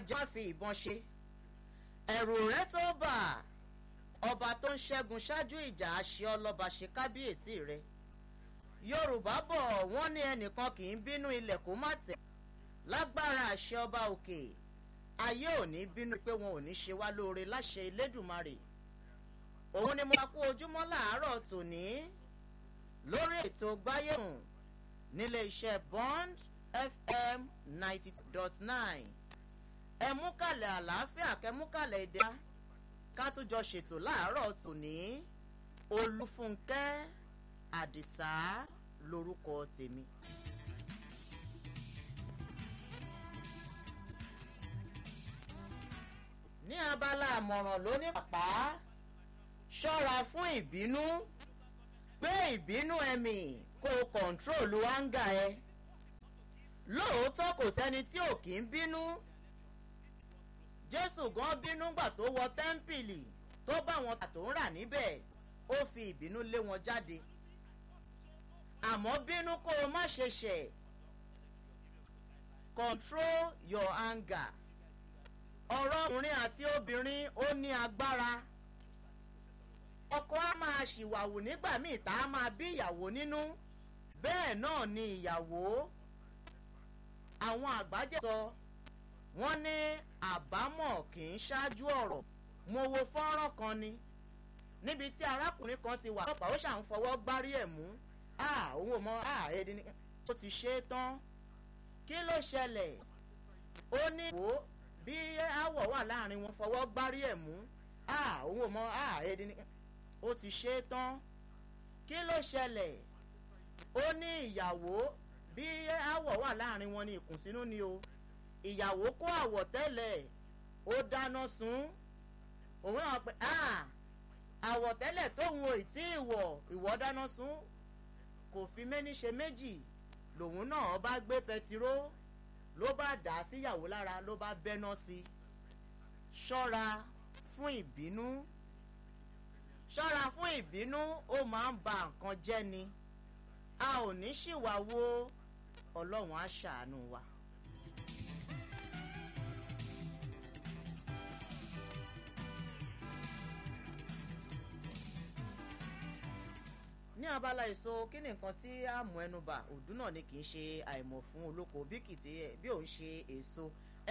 ajá fi ìbọn ṣe ẹ̀rù rẹ tó bà ọba tó ń ṣẹ́gun ṣáájú ìjà àṣẹ ọlọ́ba ṣe kábíyèsí rẹ yorùbá bọ̀ wọ́n ní ẹnìkan kì í bínú ilẹ̀ kó má tẹ̀ lágbára àṣẹ ọba òkè ayé ò ní bínú pé wọn ò ní ṣe wá lóore láṣẹ elédùnmarè òun ni mo máa kú ojúmọ́ làárọ̀ tòní lórí ètò gbáyéhùn nílé iṣẹ́ bond fm ninety dot nine ẹ mú kàlẹ̀ àlàáfíà kẹ mú kàlẹ̀ èdè ká tún jọ ṣètò láàárọ̀ tòní olúfúnkẹ́ àdìsá lorúkọ tèmi. ní abala àmọ̀ràn lóní pàpà ṣọ́ra fún ìbínú gbé ìbínú ẹ̀mí kó o kọ̀ǹtrólù áńgà ẹ lóòótọ́ kò sẹ́ni tí ò kí ń bínú jésù gan bínú gbà tó wọ tẹ́ḿpìlì tó bá wọn tà tó ń rà níbẹ̀ ó fi ìbínú lé wọn jáde àmọ́ bínú kó o má ṣe ṣẹ̀ control your anger ọ̀rọ̀ ọkùnrin àti obìnrin ó ní agbára ọkọ á máa ṣìwàwù nígbà míì tá a máa bí ìyàwó nínú bẹ́ẹ̀ náà ni ìyàwó àwọn àgbájẹ́ sọ wọ́n ní àbámọ̀ kì í ṣáájú ọ̀rọ̀ mo wo fọ́nrán kan ni níbi tí arákùnrin kan ti wà lọ́pàá ó ṣàn fọwọ́ gbárí ẹ̀ mú òun ò mọ èdè ni ó ti ṣe é tán kí ló ṣẹlẹ̀ ó ní wò ó bí àwọ̀ wà láàrin wọn fọwọ́ gbárí ẹ̀ mú òun ò mọ èdè ni ó ti ṣe é tán kí ló ṣẹlẹ̀ ó ní ìyàwó bí àwọ̀ wà láàrin wọn ní ìkùnsínú ni o ìyàwó kó àwọ̀tẹ́lẹ̀ ó dáná sun òun náà pé àwọ̀tẹ́lẹ̀ tóun ò tí ì wọ̀ ìwọ́ dáná sun kò fi méní ṣe méjì lòun náà bá gbé pẹtiró ló bá dà á síyàwó lára ló bá bẹ́ná sí i ṣọ́ra fún ìbínú ṣọ́ra fún ìbínú ó máa ń ba nǹkan jẹ́ ni a ò ní ṣìwà wo ọlọ́run á ṣàánú wa. ní abala èso kí ni nǹkan tí a mú ẹnu bà òdú náà ni kì í ṣe àìmọ̀ fún olóko bí kìtì bí òun ṣe èso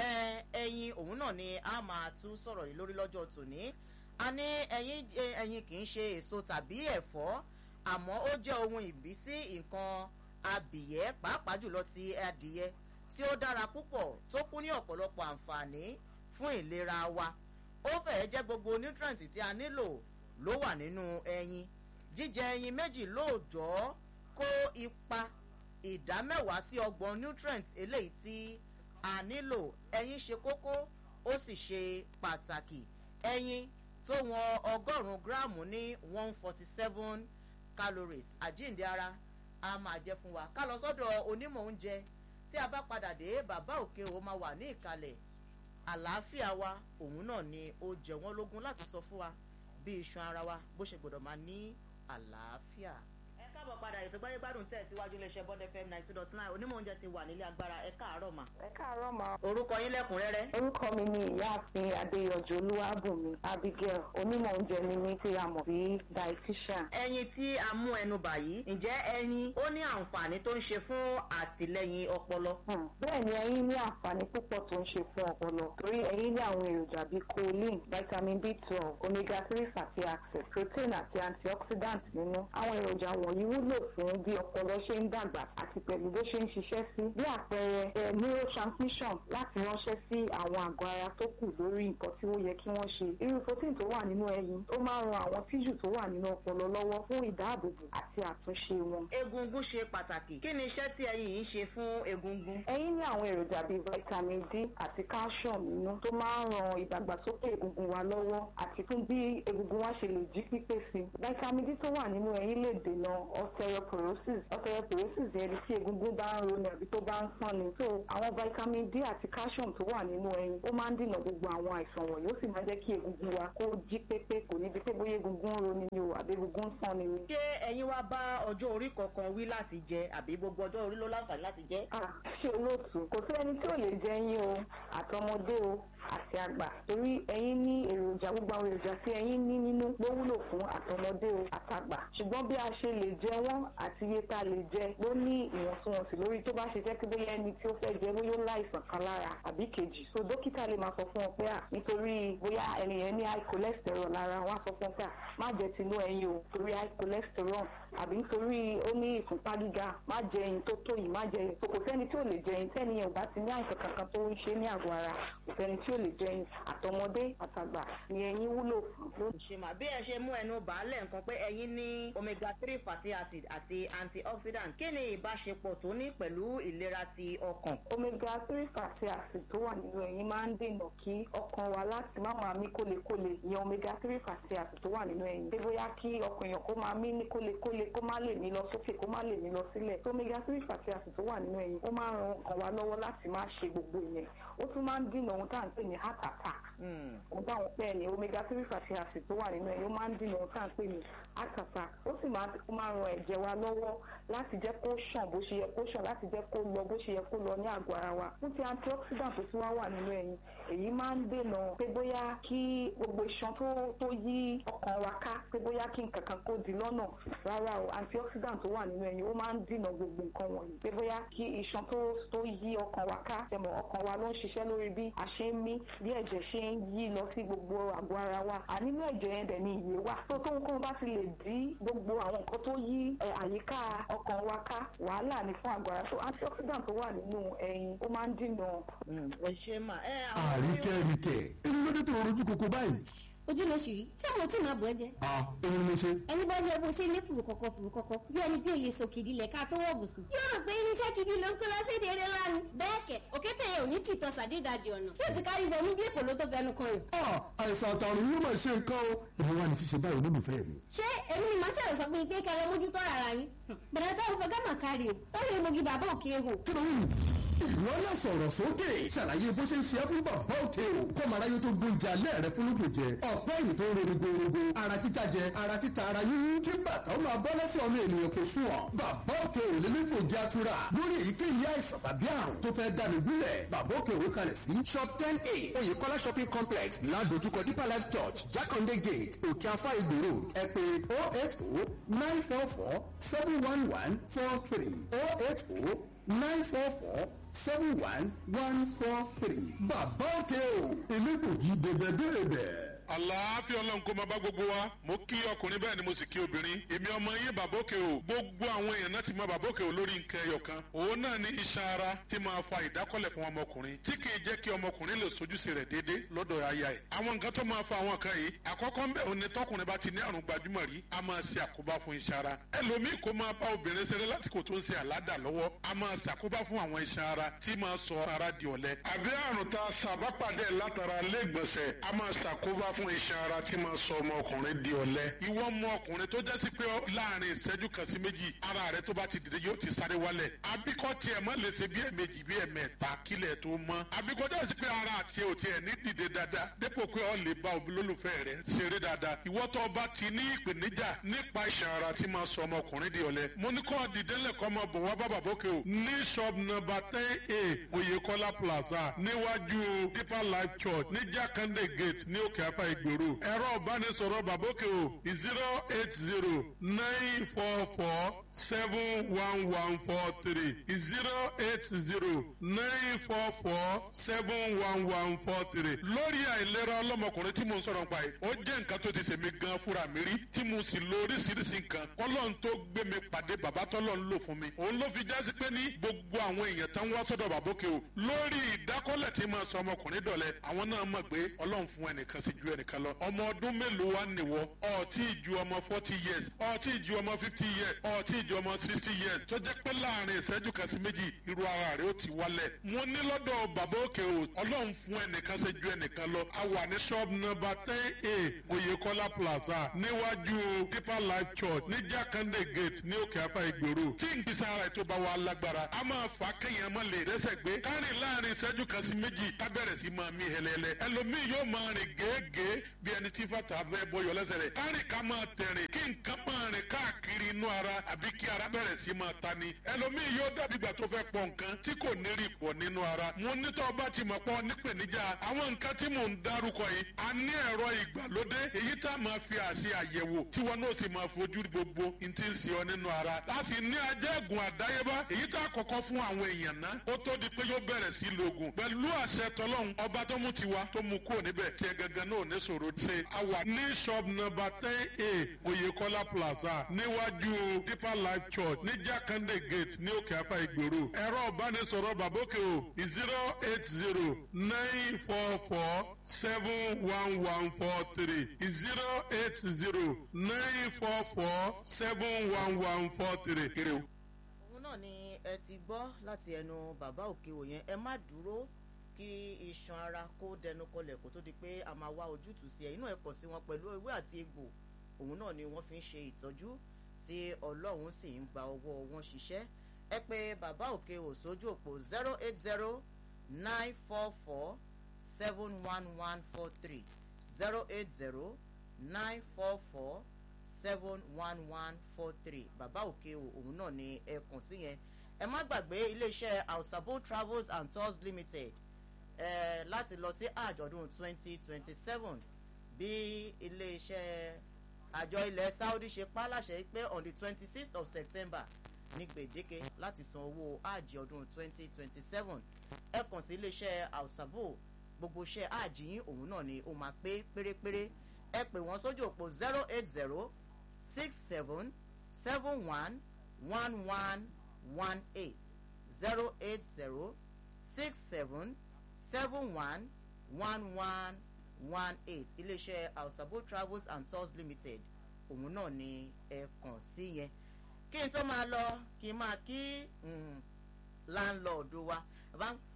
ẹyin òun náà ni a máa tún sọ̀rọ̀ yìí lórí lọ́jọ́ tòní a ní ẹyin ẹyin kì í ṣe èso tàbí ẹ̀fọ́ àmọ́ ó jẹ́ ohun ìbísí nǹkan abìyẹ́ pàápàá jùlọ ti adìyẹ tí ó dára púpọ̀ tó kún ní ọ̀pọ̀lọpọ̀ àǹfààní fún ìlera wa ó fẹ̀ẹ́ jẹ́ gbogbo nutrient tí a nílò ló wà nínú ẹyin jíjẹ ẹyin méjì lóòjọ́ kó ipa ìdá mẹ́wàá sí ọgbọ̀n nutrient eléyìí tí a nílò ẹyin ṣe kókó ó sì ṣe pàtàkì ẹyin tó wọn ọgọ́rùn-ún gíráàmù ní one forty seven calories àjíǹde ara a máa jẹ fún wa ká lọ sọ́dọ̀ onímọ̀ oúnjẹ tí a bá padà dé bàbá òkè o máa wà ní ìkàlẹ̀ àlàáfíà wa òun náà ni ó jẹ wọ́n lógún láti sọ fún wa bí iṣan ara wa bó ṣe gbọ́dọ̀ máa ní àlàáfíà. ẹ káàbọ̀ padà ètò gbáyé gbádùn tẹ̀ síwájú iléeṣẹ́ bọ́dẹ fm ninety dot nine onímọ̀ oúnjẹ ti wà nílé agbára ẹ káàárọ̀ mà. ẹ káàárọ̀ mà. orúkọ yín lẹ́kùnrẹ́rẹ́. orúkọ mi ni ìyáàfin adéyọjú olúwàbùnmi abigail onímọ̀ oúnjẹ ni mí tí a mọ̀ sí dietitian. ẹyin tí a mú ẹnu bà yìí ǹjẹ́ ẹyin ó ní àǹfààní tó ń ṣe fún àtìlẹyìn ọpọlọ. bẹ́ẹ̀ ni ẹyin ní àǹfààní púpọ̀ tó ń ṣe fún ọpọlọ torí ẹyin ní àwọn èròjà bíi choline vitamin b twelve omega three fatty acids protein àti antioxidant nínú. àwọn èròjà wọ̀nyí wúlò fún bí ọpọlọ ṣe ń dàgbà àti pẹ̀lú bó ṣe ń ṣiṣẹ́ sí. bí àpẹẹrẹ neurotransmission láti ránṣẹ́ sí àwọn àgọ́ ara tó kù lórí nǹkan tí ó yẹ kí wọ́n ṣe. irú protein tó wà nínú ẹyin ó máa ń ran àwọn tíṣù tó wà nínú ọpọlọ lọ́wọ́ fún ìdáàbòbò àti àtúnṣe wọn. egungun ṣe pàtàkì kí ni iṣẹ́ tí ẹyin yìí ṣe fún egungun. ẹyin ní àwọn èròjà bíi vitamin d àti calcium nínú tó máa ń ran ìdàgbàsókè egungun wa lọ́wọ́ àti fún bí egungun wa ṣe lè jí pípé sí i. vitamin d tó wà nínú ẹyin lè dènà osteoporosis osteoporosis yẹn ni tí egungun bá ń roni àbí tó bá ń pọ́n ni so àwọn vitamin d àti calcium tó wà nínú ẹyin ó máa ń dènà gbogbo àwọn àìsàn wọ̀nyí ó sì máa jẹ́ kí egungun wa kó jí pépé kò ní di pé bóyá egungun ń roni ni o àbí egungun ń pọ́n ni ni. ṣé ẹ̀yin wá bá ọjọ́ orí kankan wí láti jẹ àbí gbogbo ọjọ́ orí ló láǹfààní láti jẹ. Ah, ṣé olóòtú kò sí ẹni tí ò lè jẹ ẹyin o àtọmọdé o àti àgbà torí ẹyin ní èròjà gbogbo àwọn èròjà tí ẹyin ní nínú ló wúlò fún àtọmọdé o àtàgbà ṣùgbọ́n bí a ṣe lè jẹ wọ́n àti iye tá a lè jẹ ló ní ìwọ̀ntúnwọ̀nsì lórí tó bá ṣe jẹ́ pé bóyá ẹni tí ó fẹ́ jẹ bóyá ó láìsàn kan lára àbí kejì so dókítà lè máa sọ fún ọ pé à nítorí bóyá ẹni yẹn ní high cholesterol lára wọn á sọ fún ọ pé à má jẹ tinú ẹyin o torí high cholesterol àbí nítorí ó ní ìfúnpá gíga má jẹ ẹyin tó tó yìí má jẹ ẹyin so kò sẹ́ni tí ò lè jẹ ẹyin tẹ́ni yẹn ò bá ti ní àìsàn kankan tó ń ṣe ní àgọ́ ara kò sẹ́ni tí ò lè jẹ ẹyin àtọmọdé àtàgbà ni ẹyin wúlò fún. ṣèmà bí ẹ ṣe mú ẹnu bàálẹ̀ nǹkan pé ẹyin ní omega three fatty acid àti antioxidant kí ni ìbáṣepọ̀ tó ní pẹ̀lú ìlera ti ọkàn. omega three fatty acid tó wà nínú ẹyin máa ń dènà kí ọkàn wa láti má máa mí kólekóle ìyẹn omega three fatty acid tó wà nínú ẹyin pé bóyá kí ọkàn èèyàn kó máa mí ní kólekóle kó má lè mí lọ sókè kó má lè mí lọ sílẹ̀ tó omega three fatty acid tó wà nínú ẹyin ó máa ń ran ọkàn wa lọ́wọ́ láti má ṣe gbogbo ìyẹn ó tún máa ń dènà ohun tá à ń pè ní heart attack ohun táwọn pẹ́ ni omega three fatty acid tó wà nínú ẹyin ó máa ń dènà ohun tá à ń pè ní heart attack ó sì máa ń ran ẹ̀jẹ̀ wa lọ́wọ́ láti jẹ́ kó ṣàn bó ṣe yẹ kó ṣàn láti jẹ́ kó lọ bó ṣe yẹ kó lọ ní àgọ́ ara wa fún ti antioxidant tó tún wá wà nínú ẹyin èyí máa ń dènà pé bóyá kí gbogbo iṣan tó tó yí ọkàn wa ká pé bóyá kí nǹkan kan kó di lọ́nà rárá o antioxidant tó wà nínú ẹyin ó máa ń dènà gbogbo nǹkan wọ̀nyí pé bóyá kí iṣan tó tó yí ọkàn wa ká tẹmọ̀ ọkàn wa ló ń ṣiṣẹ́ lórí bí a ṣe ń mí bí ẹ̀jẹ̀ ṣe ń yí lọ sí gbogbo àgọ́ ara wa ànínú ẹ̀jẹ̀ yẹn dẹ̀ ni ìyè wà tó tó nǹkan bá ti lè dí gbogbo àwọn nǹkan tó yí àyíká ọkàn wa ká wàhálà ní fún àgọ́ ara tó antioxidant tó wà nínú ẹyin ó máa ń dènà. ẹ ṣe mà ẹ àríkẹ́ríkẹ́ èmi ló dé tó rojú koko báyìí. ojú ló ṣì rí tí àwọn tí màá bọ̀ ẹ́ jẹ́. a èmi ni mo ṣe. ẹni bá jẹ́ bó ṣe ní fùrùkọ̀kọ̀ fùrùkọ̀kọ̀ bí ẹni pé òye sòkìdí lẹ̀ ká tó wọ̀ bùsùn. yóò rò pé irinṣẹ́ gidi ló ń kó lọ sí èdè eré ńlá ni. bẹ́ẹ̀ kẹ̀ òkété yẹn ò ní tìtọ́ sàdédàjì ọ̀nà tí ò ti kárí bọ̀ ní bí èkó ló tó fẹnu kan yàn. a àìsàn àtàrùn yóò máa ṣe nǹkan o. èmi wà ní ṣíṣe báyìí olólùfẹ́ mi. ṣé èmi ni màá ṣàlẹ̀ sọ fún yín pé kẹlẹ́ mójútó ara yín. bẹ̀rẹ̀ táwọn fẹ́ gámà kárí o ó lè mogi bàbá òkè ehò. kí ló ń ìwọ náà sọ̀rọ̀ sókè ṣàlàyé bó ṣe ń ṣe é fún bàbá òkè o kọ́mọ aráyé tó gbóúnjẹ alẹ́ rẹ fún lóògùn jẹ ọ̀pọ̀ èyí tó ń ronú gbòòrògbò ara títa jẹ ara títa ara yíyún kí bàtà ó máa bọ́ lẹ́sẹ̀ ọmọ ènìyàn kò sùn ọ́ bàbá òkè ò lè nípò jẹ́ àtúrà lórí èyíkéyìí àìsàn tàbí àrùn tó fẹ́ dànù gúnlẹ̀ bàbá òkè òwe kalẹ̀ sí shop ten a oyèkọ́lá shopping complex ládojúkọ deeper life church jákàndé gate òkè afá ìgbò road ẹ pè oh eight oh nine four four seven one one four three oh eight oh nine four four seven one one four three. bàbá òkè o elégbògi dèbèdèbè àlàáfíà ọlọ́run kó máa bá gbogbo wa mo kí ọkùnrin bẹ́ẹ̀ ni mo sì kí obìnrin èmi ọmọ yín bàbókè o gbogbo àwọn èèyàn náà ti mọ bàbókè o lórí nǹkan ẹyọ kan òun náà ní iṣan ara tí máa fa ìdákọ́lẹ̀ fún ọmọkùnrin tí kì í jẹ́ kí ọmọkùnrin lè sojúṣe rẹ̀ déédé lọ́dọ̀ aya ẹ̀ àwọn nǹkan tó máa fa àwọn kan yìí àkọ́kọ́ ńbẹ̀ òun ni tọkùnrin bá ti ní àrùn gbajúmọ̀ rí a máa ṣe àkóbá fún iṣan ara ẹlòmíì kó máa bá obìnrin ṣeré lásìkò tó ń ṣe àládà lọ́wọ́ a máa ṣàkóbá fún àwọn iṣan ara tí máa sọ ara di ọ̀lẹ àbí àrùn tá a ṣàbápàdé látara lẹ́gbọ̀nsẹ̀ a máa ṣàkóbá fún iṣan ara tí máa sọ ọmọkùnrin di ọ̀lẹ. ìwọ mọ ọkùnrin tó jẹ́ sí pé láàrin ìṣẹ́jú kan sí méjì ara rẹ tó bá ti dìde yóò ti sáré wálẹ̀. abíkọ́ tiẹ̀ mọ́ lè ṣe bí ẹ̀mejì bí ẹ̀mẹ́ta kílẹ̀ tó mọ́. abíkọ́ jẹ́ sí pé ara àti ẹ̀ ò tiẹ̀ ní dìde dáadáa dépò pé ọ lè bá olólùfẹ́ rẹ ṣeré dáadáa. ìwọ tó bá ti ní ìpèníjà nípa iṣan ara tí máa sọ ọmọkùnrin di ọ̀lẹ. mo ní kọ́ dìdẹ́lẹ̀ kọ́ máa bọ̀ wá bàbà bókè o. ní shop number ten a oyekola plaza níwájú deeper life church ní jákàndé gate ní òkè afá ìgbèrò ẹ̀rọ ìbánisọ̀rọ̀ bàbókè o zero eight zero nine four four seven one one four three zero eight zero nine four four seven one one four three. lórí àìlera ọlọ́mọkùnrin tí mo ń sọ̀rọ̀ nípa yìí ó jẹ́ nǹkan tó ti ṣèmi gan fúnra mi rí tí mo sì lo oríṣiríṣi nǹkan kọ́lọ́n tó gbé mi pàdé bàbá tọ́lọ́ ń lò fún mi. òun ló fi jásí pé ní gbogbo àwọn èèyàn tán wá sọ́dọ̀ bàbókè o lórí ìdákọ́lẹ̀ tí máa sọ ọmọkùnrin dọ̀lẹ́ àwọn náà mọ̀ pé ọlọ́run fún ẹnìkan sí ju ẹnìkan lọ ọmọ ọdún mélòó wá nìwọ ọtí ju ọmọ forty years ọtí ju ọmọ fifty years ọtí ju ọmọ sixty years tó jẹ́ pé láàrin ìṣẹ́jú kan sí méjì irú ara rẹ̀ ó ti wálẹ̀ mo ní lọ́dọ̀ bàbá òkè o ọlọ́run fún ẹnìkan ṣe ju ẹnìkan lọ a wà ní shop number ten a oyekola plaza níwájú deeper life church ní jákàndé gate ní òkè apá ìgboro tí n kì í sára ètò bá wa lágbára a máa fà á kéèyàn má lè rẹ́sẹ̀ gbé kárìn láàrin ìṣẹ́jú kan sí méjì ká bẹ̀rẹ̀ sí máa mí hẹlẹ́lẹ́ ẹlòmíì yóò máa rìn gèégèé bí ẹni tí fàtà fẹ́ bọyọ̀ lẹ́sẹ̀ rẹ̀ kárìn ká máa tẹ̀rìn kí nǹkan máa rìn káàkiri inú ara àbí kí ara bẹ̀rẹ̀ sí máa ta ni ẹlòmíì yóò dàbí ìgbà tó fẹ́ pọ̀ nǹkan tí kò ní rí pọ̀ nínú ara mo nítọ́ bá ti mọ̀ pọ̀ nípèníjà àwọn nǹkan tí mò ń dárúkọ yìí a ní ẹ̀rọ ìgbàlódé èyí tá a máa fi àṣẹ àyẹ̀wò tí wọn náà sì máa fojú gbogbo n ti ń ṣe ọ nínú ara láti ní ajẹ́gùn àdáyébá èyí tá a kọ́kọ́ fún àwọn èèyàn ná ó tó di pé yóò bẹ̀rẹ̀ sí lògùn pẹ̀lú àṣẹ tọlọ́hún ọba tó mú tiwa tó mú kúrò níbẹ̀ tí ẹ gangan náà ní sòro ṣe a wà ní shop number ten a oyekola plaza níwájú deeper life church ní jákàndé gate ní òkè apá ìgboro ẹ̀rọ ìbánisọ̀rọ̀ bàbókè o zero eight zero nine four four seven one one four three zero eight zero nine four four seven one one four three. kiri o. òun náà ni ẹ ti gbọ́ láti ẹnu bàbá òkèwò yẹn ẹ má dúró kí iṣan ara kó dẹnu kọlẹ̀ kó tó di pé a máa wá ojútùú sí ẹ inú ẹ kọ̀ sí wọn pẹ̀lú ewé àti egbò òun náà ni wọ́n fi ń ṣe ìtọ́jú tí ọlọ́run sì ń gba ọwọ́ wọn ṣiṣẹ́ ẹ pé bàbá òkèwò sójú òpó zero eight zero nine four four seven one one four three zero eight zero nine four four seven one one four three bàbá òkè o òun náà ni ẹ kàn sí yẹn ẹ má gbàgbé iléeṣẹ́ ausabo travels and tours limited ẹ láti lọ sí àjọ̀dún twenty twenty seven bí iléeṣẹ́ àjọ ilẹ̀ saudi ṣe pa láṣẹ pé on the twenty sixth of september ní gbèdéke láti san owó àjì ọdún twenty twenty seven ẹ kàn sí iléeṣẹ́ ausabo gbogbo iṣẹ́ àjì yín òun náà ni ó máa pé pérépéré ẹ pè wọ́n sójú òpó zero eight zero six seven seven one one one one eight zero eight zero six seven seven one one one one eight iléeṣẹ́ ausabo travels and tours limited òun náà ni ẹ kàn sí yẹn kí n tó máa lọ kí n máa kí láńlọ́ọ̀dù wa